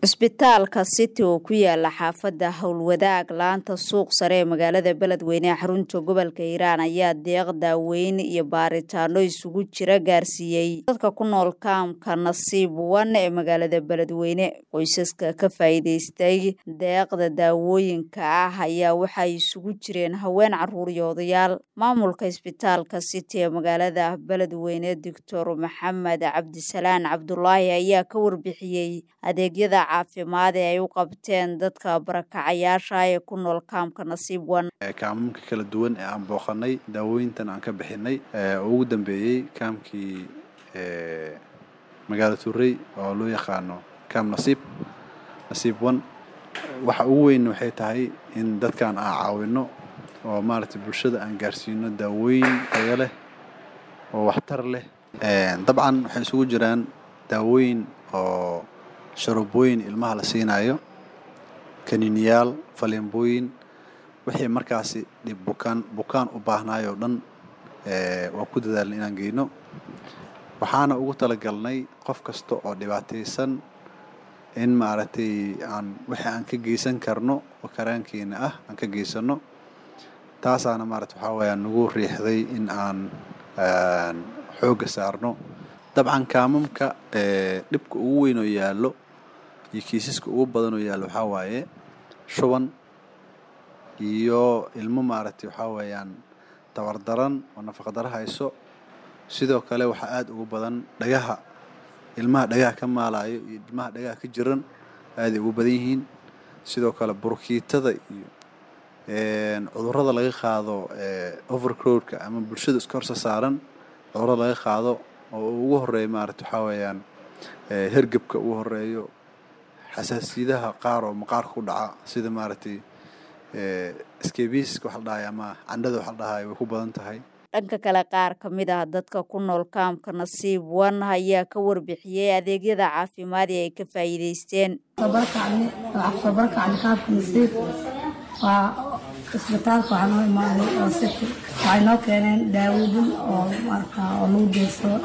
cisbitaalka city oo ku yaala xaafadda howlwadaag laanta suuq sare ee magaalada beledweyne ee xarunta gobolka hiiraan ayaa deeq daaweyn iyo baaritaano isugu jira gaarsiiyey dadka ku nool kaamka nasiib wan ee magaalada beledweyne qoysaska ka faa'iidaystay deeqda daawooyinka ah ayaa waxay isugu jireen haween caruur iyo odayaal maamulka cisbitaalka city ee magaalada beledweyne doctor maxamed cabdisalaan cabdulaahi ayaa ka warbixiyey adeegyada caafimaad ee ay u qabteen dadka barakacayaasha ee ku nool kaamka nasiib wan kaamamka kala duwan ee aan booqanay daawooyintan aan ka bixinay oo ugu dambeeyey kaamkii magaala turey oo loo yaqaano kaam nasiib nasiib wan waxa ugu weyn waxay tahay in dadkan aan caawino oo maaragtay bulshada aan gaarsiino daawooyin tayo leh oo waxtar leh dabcan waxay isugu jiraan daawooyin oo sharobooyin ilmaha la siinayo kaniiniyaal faleembooyin wixii markaasi dhib bukaan bukaan u baahnaay oo dhan waan ku dadaalnay inaan geyno waxaana ugu talagalnay qof kasta oo dhibaataysan in maaragtay aan wixii aan ka geysan karno oo karaankeena ah aan ka geysano taasaana maarata waxaa weeyaan nagu riixday in aan xoogga saarno dabcan kaamamka dhibka ugu weyn oo yaallo iyo kiisaska ugu badan oo yaallo waxaa waaye shuban iyo ilmo maaragtay waxaa weeyaan tabardaran oo nafaqadaro hayso sidoo kale waxaa aada ugu badan dhagaha ilmaha dhagaha ka maalayo iyo ilmaha dhagaha ka jiran aaday ugu badan yihiin sidoo kale burkiitada iyo cudurrada laga qaado overcrowdka ama bulshada iska horsa saaran cudurrada laga qaado oo ugu horeeya maarata waxaa weeyaan hergebka ugu horeeyo xasaasiyadaha qaar oo maqaarka ku dhaca sida maaragtay skebiska waxa la dhahay ama candhada waxa la dhahay way ku badan tahay dhanka kale qaar ka mid ah dadka ku nool kaamka nasiib wan ayaa ka warbixiyey adeegyada caafimaad ee ay ka faa'iidaysteen sobarkacli kaamka nasiib waa isbitaalka waxaa noo imaaday oo city waxay noo keeneen daawooyin oo marka oo lagu geysado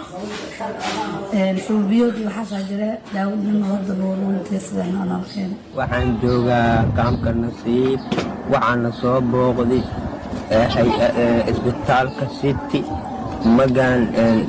fulbiyood iyo waxaasaa jira daawooyin hadda lagu geysada noo noo keenay waxaan joogaa kaamka nasiib waxaana soo booqday isbitaalka city magaan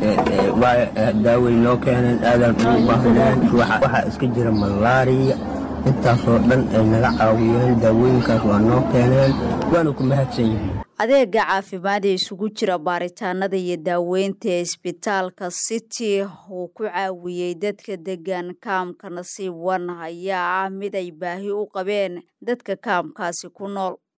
daaway noo keeneen aadaan ugu baahneen waxaa iska jira malaariya intaasoo dhan ay naga caawiyeen daawooyinkaas waa noo keeneen waana ku mahadsan yihiin adeega caafimaad ee isugu jira baaritaanada iyo daaweynta ee isbitaalka city uu ku caawiyey dadka degan kaamka nasiib wan ayaa ah mid ay baahi u qabeen dadka kaamkaasi ku nool